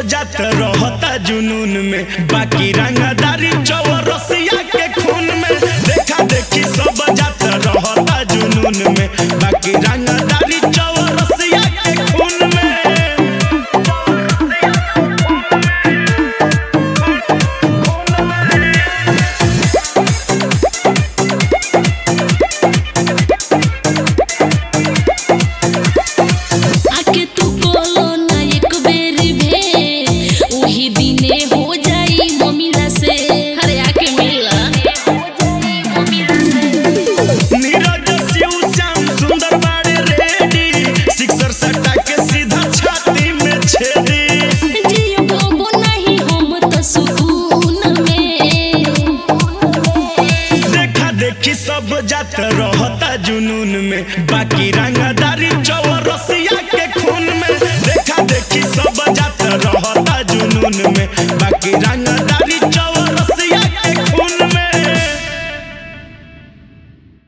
जात रहता जुनून में बाकी रंगदारी चौरसिया के खून में देखा देखी सब जात रहता जुनून में बाकी रंगदारी चौरसिया के खून में आके तू बोलो ना एक बेरी भे वही दिने हो जाई मम्मीला से अरे आके मिला नीरज शिव श्याम सुंदर बाड़े रेडी सिक्सर सट्टा के सीधा छाती में छेदी जियो कबो नहीं हम तो सुकून में देखा देखी सब जात रहता जुनून में बाकी रंगा